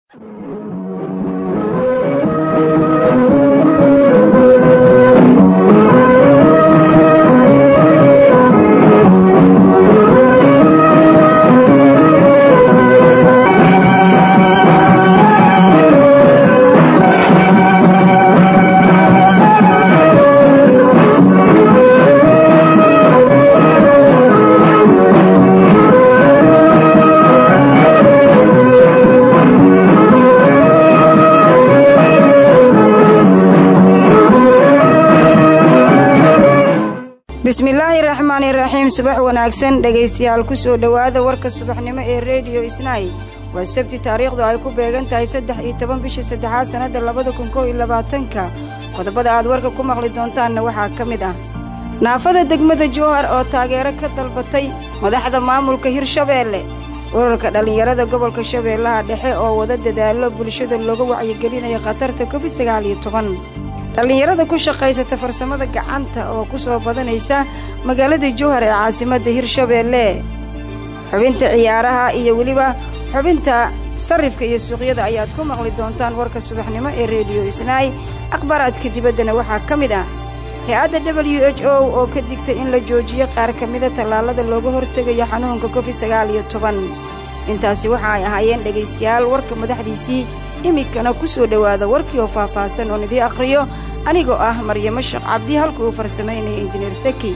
bismillaahi raxmaani raxiim subax wanaagsan dhegaystayaal ku soo dhowaada warka subaxnimo ee rediyo isnaay waa sabti taariikhdu ay ku beegan tahay saddex iyo toban bisha saddexaad sannadda labada kun kow iyo labaatanka qodobada aad warka ku maqli doontaanna waxaa ka mid ah naafada degmada jowhar oo taageero ka dalbatay madaxda maamulka hirshabeelle urarka dhallinyarada gobolka shabeellaha dhexe oo wada dadaallo bulshada looga wacyigelinayo khatarta covid sagaal iyo toban dhallinyarada ku shaqaysata farsamada gacanta oo ku soo badanaysa magaalada jowhar ee caasimadda hirshabeelle xubinta ciyaaraha iyo weliba xubinta sarrifka iyo suuqyada ayaad ku maqli doontaan warka subaxnimo ee rediyo isnaay akhbaaraadka dibaddana waxaa ka mid ah hay-adda w h o oo ka digtay in la joojiyo qaar ka mida tallaalada looga hortegayo xanuunka covid sagaal iyo toban intaasi waxa ay ahaayeen dhegaystayaal warka madaxdiisii iminkana ku soo dhowaada warkii oo faahfaahsan oon idii akhriyo anigoo ah maryamo sheekh cabdi halka uu farsamaynaya injineer saki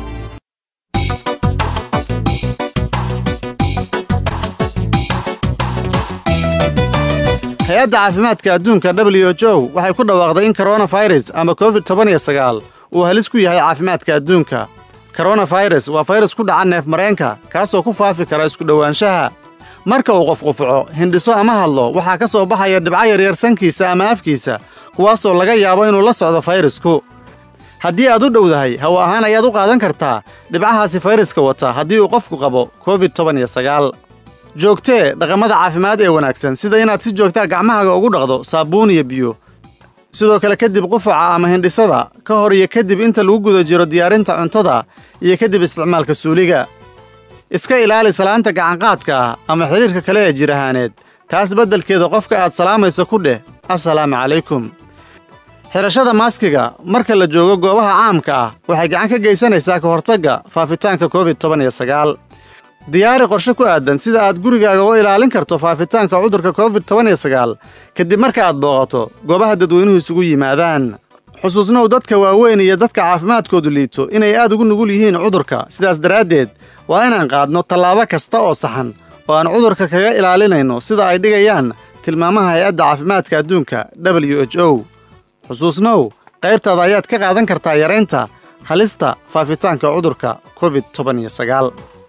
hay-adda caafimaadka adduunka w h o waxay ku dhawaaqday in koronafayras ama covid toban iyo sagaal uu halis ku yahay caafimaadka adduunka koronafayras waa fayrus ku dhaca neef mareenka kaasoo ku faafi kara isku dhowaanshaha marka uu qof qufuco hindhiso ama hadlo waxaa ka soo baxaya dhibco yaryar sankiisa ama afkiisa kuwaasoo laga yaabo inuu la socdo fayrasku haddii aad u dhowdahay hawo ahaan ayaad u qaadan kartaa dhibcahaasi fayraska wata haddii uu qofku qabo covid toban iyo sagaal joogtee dhaqamada caafimaad ee wanaagsan sida inaad si joogtaa gacmahaaga ugu dhaqdo saabuun iyo biyo sidoo kale kadib qufaca ama hindhisada ka hor iyo kadib inta lagu guda jiro diyaarinta cuntada iyo kadib isticmaalka suuliga iska ilaali salaanta gacanqaadka ah ama xidhiirka kale ee jir ahaaneed taas beddelkeeda qofka aad salaamayso ku dheh assalaamu calaykum xidhashada maaskiga marka la joogo goobaha caamka ah waxay gacan ka geysanaysaa ka hortagga faafitaanka covid toban iyo sagaal diyaari qorshe ku aadan sida aad gurigaaga u ilaalin karto faafitaanka cudurka covid toban iyo sagaal kadib marka aad booqato goobaha dadweynuhu isugu yimaadaan xusuusnow dadka waaweyn iyo dadka caafimaadkoodu liito inay aad ugu nugul yihiin cudurka sidaas daraaddeed waa inaan qaadno tallaabo kasta oo saxan oo aan cudurka kaga ilaalinayno sida ay dhigayaan tilmaamaha hay-adda caafimaadka adduunka w h o xusuusnow qaybtaada ayaad ka qaadan kartaa yaraynta halista faafitaanka cudurka covid toban iyo sagaal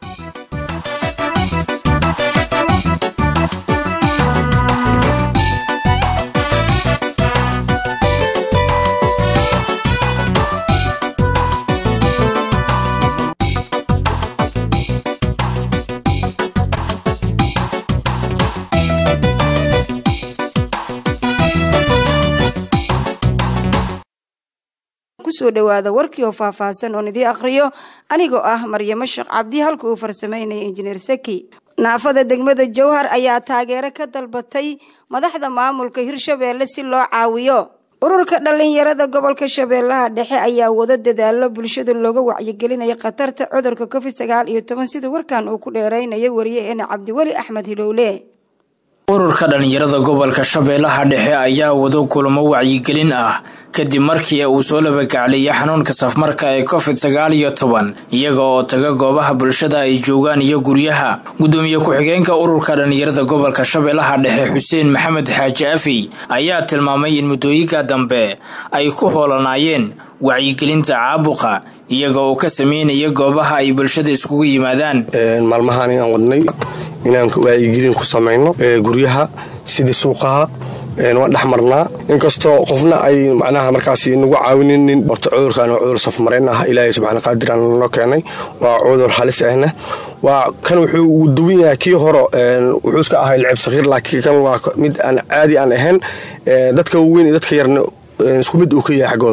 kusoo dhowaada warkii oo faahfaahsan oon idii akhriyo anigoo ah maryamo sheekh cabdi halka uu farsamaynaya injineer saki naafada degmada jowhar ayaa taageero ka dalbatay madaxda maamulka hirshabeelle si loo caawiyo ururka dhallinyarada gobolka shabeellaha dhexe ayaa wada dadaalo bulshada looga wacyigelinaya khatarta cudurka covid sagaal iyo toban sida warkan uu ku dheeraynayo wariyaheena cabdiweli axmed hilowle ururka dhallinyarada gobolka shabeellaha dhexe ayaa wado kulamo wacyigelin ah kadib markii uu soo labagacleeyay xanuunka safmarka ee covid sagaal iyo toban iyaga oo taga goobaha bulshada ay joogaan iyo guryaha gudoomiye ku-xigeenka ururka dhallinyarada gobolka shabeellaha dhexe xuseen maxamed xaaji afi ayaa tilmaamay in muddooyinka dambe ay ku hoolanaayeen wacyigelinta caabuqa iyaga oo ka sameynaya goobaha ay bulshada iskugu yimaadaan maalmahaan inaan wadnay inaan wacyigelin ku samayno guryaha sidii suuqaha waan dhex marnaa inkastoo qofna ay macnaha markaas nagu caawininin horta cudurkan waa cudur safmarayn ah ilaahay subxaana qaadiraan noo keenay waa cudur halis ahna waa kan wuxuu uu duwan yahay kii hore wuxuu iska ahay lacib sakhiir laakiin kan waa mid aan caadi aan ahayn dadka waaweyn iyo dadka yarna isku mid uu ka yahay xaggooda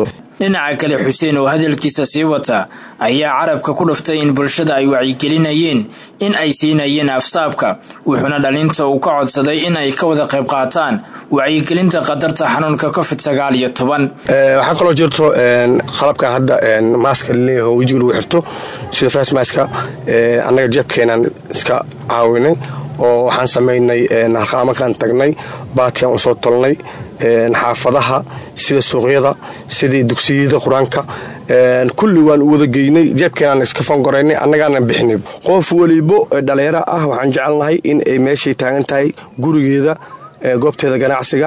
dhinaca kale xuseen oo hadalkiisa sii wata ayaa carabka ku dhuftay in bulshada ay wacyigelinayeen in ay siinayeen afsaabka wuxuuna dhalinta uu ka codsaday in ay ka wada qayb qaataan wacyigelinta qadarta xanuunka covid sagaal iyo toban waxaa kaloo jirto qalabkan hadda maaska laleeyahay oo wejiga lagu xirto sida fasmaska annaga jeebkeenaan iska caawinay oo waxaan samaynay harqaamakaan tagnay baatiaan usoo tolnay xaafadaha sida suuqyada sidii dugsiyada qur-aanka kulli waan u wada geynay jeebkeenaan iska fangoraynay annagaana bixinay qof welibo dhalinyaro ah waxaan jecelnahay in ay meeshay taagan tahay gurigeeda goobteeda ganacsiga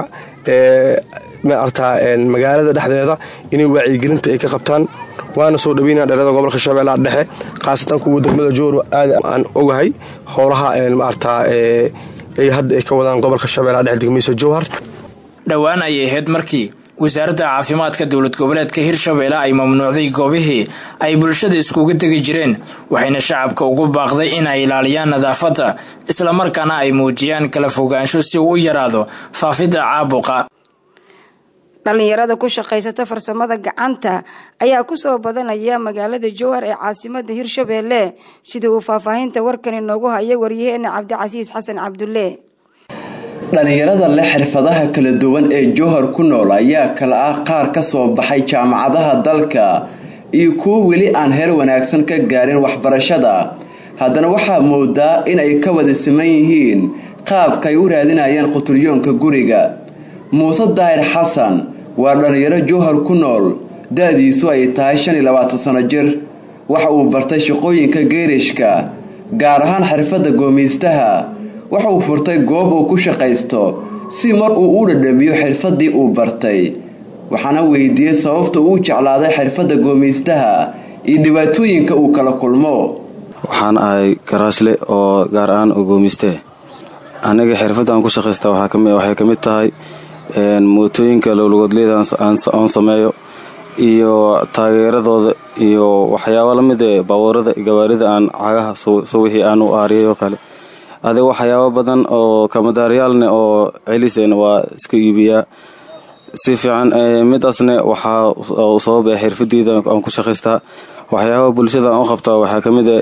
maartaa magaalada dhexdeeda inay wacyigelinta ay ka qabtaan waana soo dhaweynaa dhalada gobolka shabeellaha dhexe khaasatan kuwa degmada jooro aad aan ogahay howlaha maartaa ay hadda ay ka wadaan gobolka shabeellaha dhexe degmadiisa jowhar dhowaan ayay ahayd markii wasaaradda caafimaadka dowlad goboleedka hirshabeelle ay mamnuucday goobihii ay bulshada iskugu tegi jireen waxayna shacabka ugu baaqday in ay ilaaliyaan nadaafadda islamarkaana ay muujiyaan kala fogaansho si uu u yaraado faafidda caabuqa dhallinyarada ku shaqaysata farsamada gacanta ayaa kusoo badanaya magaalada jowhar ee caasimada hirshabeelle sida uu faahfaahinta warkani noogu haya waryaheena cabdicasiis xasan cabdulle dhallinyarada leh xirfadaha kala duwan ee jowhar ku nool ayaa kala ah qaar ka soo baxay jaamacadaha dalka iyo kuwo weli aan heer wanaagsan ka gaarin waxbarashada haddana waxaa moodaa in ay ka wada siman yihiin qaabka ay u raadinayaan quturyoonka guriga muuse daahir xasan waa dhallinyaro jowhar ku nool da-diisu ay tahay shan iyo labaatan sano jir waxa uu bartay shaqooyinka geerishka gaar ahaan xirfadda goomiystaha waxa uu furtay goob uu ku shaqaysto si mar uu u dhadhamiyo xirfaddii uu bartay waxaana weydiiyey sababta uu jeclaaday xirfadda goomiystaha iyo dhibaatooyinka uu kala kulmo waxaan ahay garaashle oo gaar ahaan oo goomistee aniga xirfadaan ku shaqaysta waxay ka mid tahay mootooyinka lowlagoodleyda oon sameeyo iyo taageeradooda iyo waxyaaba lamid ee baabuurada gawaarida aan cagaha suwixii aan u aariyay oo kale adig waxyaaba badan oo kamadaaryaalne oo celisena waa iska iibiyaa si fiican midaasne waxaa sababa xirfadeyda aan ku shaqaystaa waxyaaba bulshada aan u qabtaa waxaa ka mid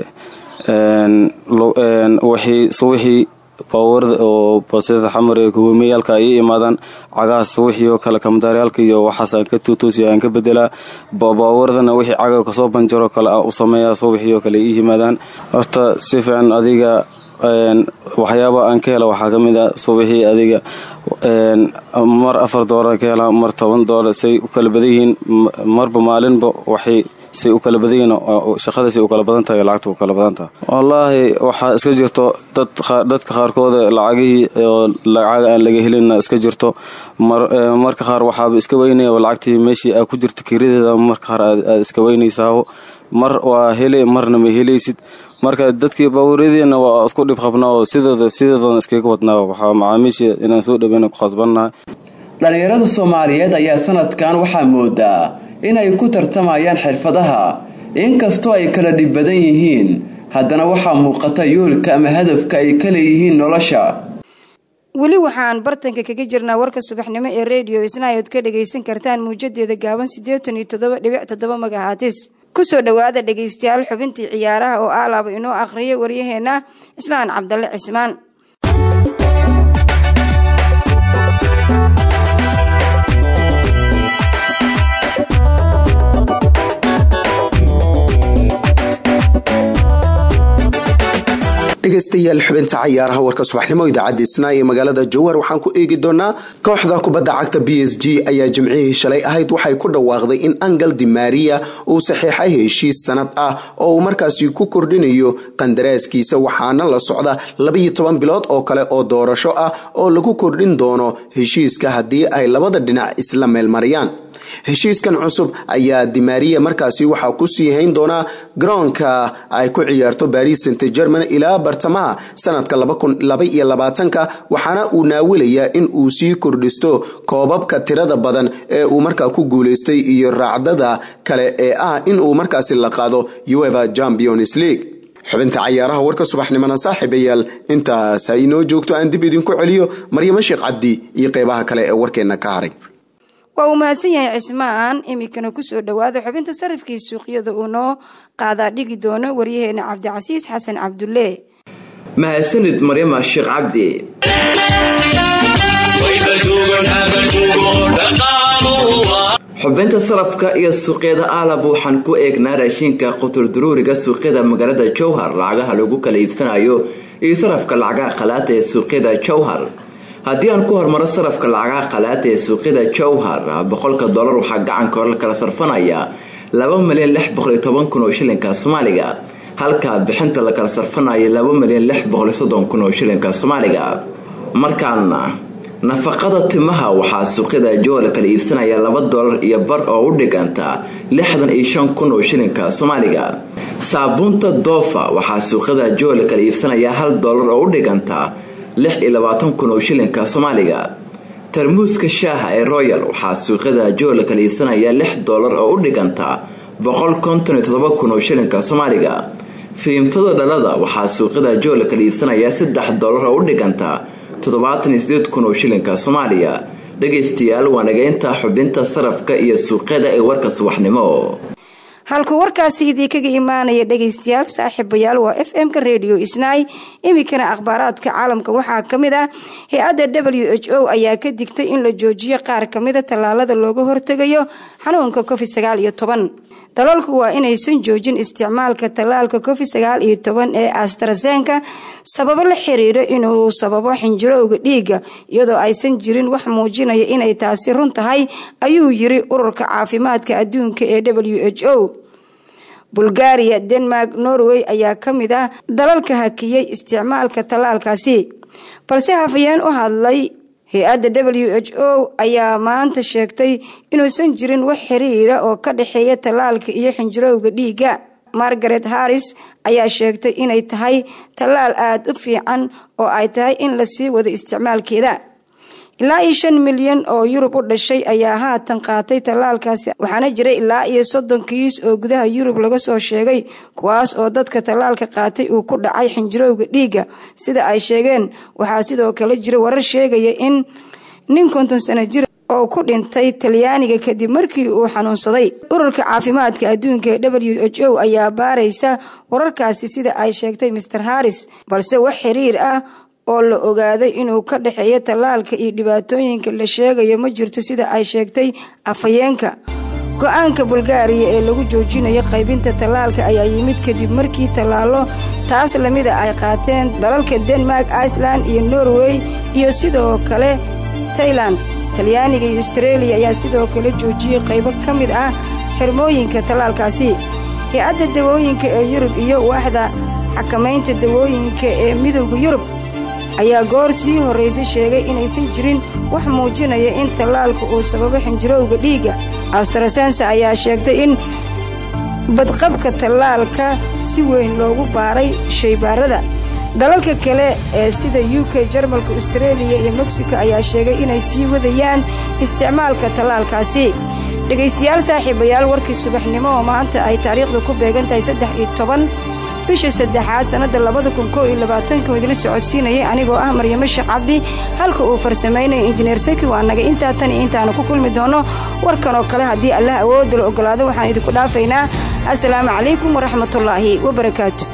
suwixii baabuurada oo basida xamar ee hoomeyaalka ay imaadaan cagahaas wixii oo kale kamadaaryaalka iyo waxaas aan ka tuutoosiyo aan ka bedelaa baabuuradana wixii caga kasoo banjaro kale aan u sameeyaa suwixii oo kale ii yimaadaan horta si fiican adiga waxyaaba aan ka hela waxaa ka mid a suwixii adiga mar afar doolar ka helaa mar toban doolar say u kala badan yihiin marba maalinba waxay say u kala badan yihiin shaqadasay u kala badan tahay lacagta u kala badan tahay wallaahi waxaa iska jirto dadka qaarkooda lacagihii oo lacaga aan laga helinna iska jirto marka qaar waxaaba iska weynaya lacagtii meeshii aa ku jirta kiradeeda marka qaar aad iska weynaysaa mar waa hele marna ma helaysid marka dadkii baabuuryadiina waa isku dhib qabnaa oo sidooda sideedoodan iskaga wadnaa waxaa macaamiisha inaan soo dhaweyna ku khasbannahay dhallinyarada soomaaliyeed ayaa sanadkan waxaa moodaa in ay ku tartamayaan xirfadaha inkastoo ay kala dhib badan yihiin haddana waxaa muuqata yoolka ama hadafka ay ka leeyihiin nolosha weli waxaan bartanka kaga jirnaa warka subaxnimo ee rediyo isnaayood ka dhagaysan kartaan muujadeeda gaaban siddeetan iyo toddoba dhibic toddoba magahaatis kusoo dhowaada dhegaystayaal xubintii ciyaaraha oo aalaaba inoo akhriya waryaheenna cismaan cabdalle cismaan dhegaystayaal xubinta cayaaraha warka subaxnimo idaacadda isnaa ee magaalada jowhar waxaan ku eegi doonaa kooxda kubadda cagta b s g ayaa jimcihii shalay ahayd waxay ku dhawaaqday in angel di maria uu saxiixay heshiis sanad ah oo uu markaasi ku kordhinayo qandaraaskiisa waxaana la socda labaiyo toban bilood oo kale oo doorasho ah oo lagu kordhin doono heshiiska haddii ay labada dhinac isla meelmariyaan heshiiskan cusub ayaa dimaria markaasi waxaa kusii hayn doonaa garoonka ay ku ciyaarto baris st german ilaa bartamaha sanadka ka waxaana uu naawilayaa in uu sii kordhisto koobabka tirada badan ee uu markaa ku guuleystay iyo raacdada kale ee ah in uu markaasi la qaado ueva champions league xubinta cayaaraha warka subaxnimona saaxiibayaal intaas ha inoo joogto aan dib idinku celiyo maryamo sheekh cabdi iyo qeybaha kale ee warkeenna ka haray waa uu mahadsan yahay cismaan iminkana kusoo dhowaada xubinta sarifkii suuqyada uu noo qaadaa dhigi doono waryaheena cabdicasiis xasan cabdulle mahadsanid maryama sheekh cabdi xubinta sarafka iyo suuqyada aalab waxaan ku eegnaa raashinka quturduruuriga suuqyada magaalada jowhar lacagaha lagu kala iibsanayo iyo sarafka lacagaha khalaata ee suuqyada jowhar haddii aan ku hormaro sarafka lacagaha khalaata ee suuqyada jowhar boqolka dolar waxaa gacanka hore la kala sarfanaya laba milyan lix boqoliyo toban kun oo shilinka soomaaliga halka bixinta la kala sarfanayo laba milyan lix boqoliyo soddon kun oo shilinka soomaaliga markaana nafaqada timaha waxaa suuqyada jowhar la kala iibsanaya laba dolar iyo bar oo u dhiganta lixdan iyo shan kun oo shilinka soomaaliga saabuunta doofa waxaa suuqyada jowhar la kala iibsanaya hal dolar oo u dhiganta lix iyo labaatan kun oo shilinka soomaaliga tarmuuska shaaha ee royal waxaa suuqyada jowhar la kala iibsanaya lix dolar oo u dhiganta boqol konton iyo todoba kun oo shilinka soomaaliga fiimtada dhalada waxaa suuqyada jowhar la kala iibsanaya saddex dolar oo u dhiganta toddobaatan iyo sideed kun oo shilinka soomaaliya dhegaystayaal waa nageynta xubinta sarafka iyo suuqyada ee warka subaxnimo halkuu warkaasi idii kaga imaanaya dhegaystayaal saaxiibayaal waa f m-ka radio isnaay iminkana akhbaaraadka caalamka waxaa ka mid ah hay-adda w h o ayaa ka digtay in la joojiyo qaar kamida tallaalada looga hortegayo xanuunka covid sagaal iyo toban dalalku waa inaysan joojin isticmaalka tallaalka covid sagaal iyo toban ee astrazenka sababo la xiriira inuu sababo xinjirowga dhiiga iyadoo aysan jirin wax muujinaya inay taasi run tahay ayuu yiri ururka caafimaadka adduunka ee w h o bulgaria denmark norway ayaa ka mid ah dalalka hakiyey isticmaalka tallaalkaasi balse hafayeen u hadlay hay-adda w h o ayaa maanta sheegtay inuusan jirin wax xiriira oo ka dhexeeya tallaalka iyo xinjirowga dhiiga margaret harris ayaa sheegtay inay tahay tallaal aada u fiican oo ay tahay in lasii wado isticmaalkeeda ilaa iyo shan milyan oo yurub u dhashay ayaa haatan qaatay tallaalkaasi waxaana jira ilaa iyo soddon kiis oo gudaha yurub laga soo sheegay kuwaas oo dadka tallaalka qaatay uu ku dhacay xinjirowga dhiiga sida ay sheegeen waxaa sidoo kale jira warar sheegaya in nin konton sano jir oo ku dhintay talyaaniga kadib markii uu xanuunsaday ururka caafimaadka adduunka ee w h o ayaa baaraysa wararkaasi sida ay sheegtay master harris balse wax xiriir ah oo la ogaaday inuu ka dhexeeyo tallaalka iyo dhibaatooyinka la sheegayo ma jirto sida ay sheegtay afhayeenka go-aanka bulgaariya ee lagu joojinayo qaybinta tallaalka ayaa yimid kadib markii tallaalo taas lamida ay qaateen dalalka denmark iceland iyo norway iyo sidoo kale tailand talyaaniga iyo astareeliya ayaa sidoo kale joojiyey qaybo ka mid ah xirmooyinka tallaalkaasi hay-adda dawooyinka ee yurub iyo waaxda xakamaynta dawooyinka ee midowda yurub ayaa goor sii horraysay sheegay inaysan jirin wax muujinaya in tallaalka uu sababo xinjirowga dhiigga astrasensa ayaa sheegtay in badqabka tallaalka si weyn loogu baaray shaybaarada dalalka kale ee sida u k jarmalka astareeliya iyo mexico ayaa sheegay inay sii wadayaan isticmaalka tallaalkaasi dhegaystayaal saaxiibayaal warkii subaxnimo oo maanta ay taariikhda ku beegan tahay saddex iyo toban bisha saddexaad sannadda labada kun koo iyo labaatanka idila socodsiinayay anigoo ah maryamo sheekh cabdi halka uu farsamaynaya injineer saki waa naga intaa tan iyo intaanu ku kulmi doonno warkan oo kale haddii allah awoodda la ogolaado waxaan idinku dhaafaynaa assalaamu calaykum waraxmatullaahi wabarakaatu